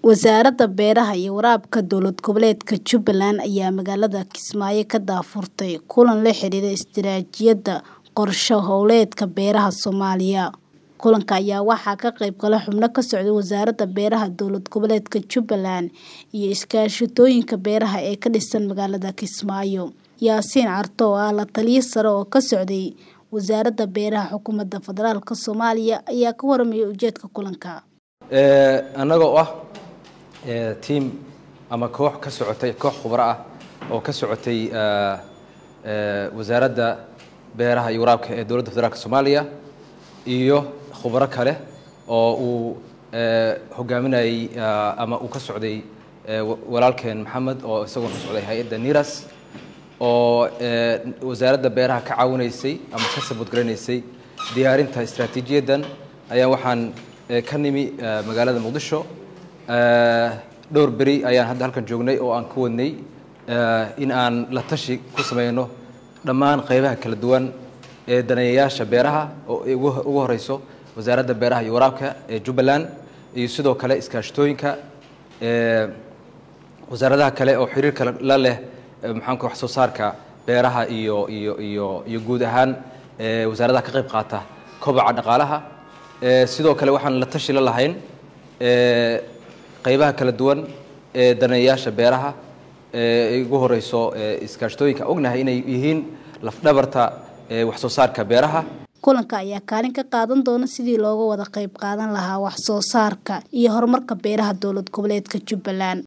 Wasaaradda Beeraha iyo Waraabka Dowlad Goboleedka Jubbaland ayaa magaalada Kismaayo ka daahfurtay kulan la xiriira istiraatiijiyadda qorshe hawleedka beeraha Soomaaliya. Kulanka ayaa waxaa ka qayb galay xubno ka socda Wasaaradda Beeraha Dowlad Goboleedka Jubbaland iyo iskaashatooyinka beeraha ee ka dhisan magaalada Kismaayo. Yaasiin Carto oo ah la-taliye sare oo ka socday Wasaaradda Beeraha Xukuumadda Federaalk Soomaaliya ayaa ka warramay ujeedka kulanka. annagoo ah tiim ama koox ka socotay koox khubaro ah oo ka socotay wasaaradda beeraha iyo waraabka ee dowladda federaalk soomaaliya iyo khubaro kale oo uu hogaaminayey ama uu ka socday walaalkeen maxamed oo isagoo ka socday hay-adda niras oo wasaaradda beeraha ka caawinaysay ama ka sabudgaranaysay diyaarinta istaraatiijiyaddan ayaa waxaan ka nimi magaalada muqdisho dhowr beri ayaan hadda halkan joognay oo aan ka wadnay in aan la tashi ku sameyno dhammaan qaybaha kala duwan ee daneeyayaasha beeraha oo ugu horeyso wasaaradda beeraha iyo waraabka ee jubbaland iyo sidoo kale iskaashatooyinka wasaaradaha kale oo xiriirka la leh maxaanku wax soo saarka beeraha iyo iyo iyo iyo guud ahaan wasaaradaha ka qayb qaata kobaca dhaqaalaha sidoo kale waxaan la tashi la lahayn qaybaha kala duwan ee daneeyayaasha beeraha ee ugu horeyso iskaashatooyinka ognahay inay yihiin lafdhabarta wax soo saarka beeraha kulanka ayaa kaalin ka qaadan doona sidii looga wada qayb qaadan lahaa wax soo saarka iyo horumarka beeraha dowlad goboleedka jubbaland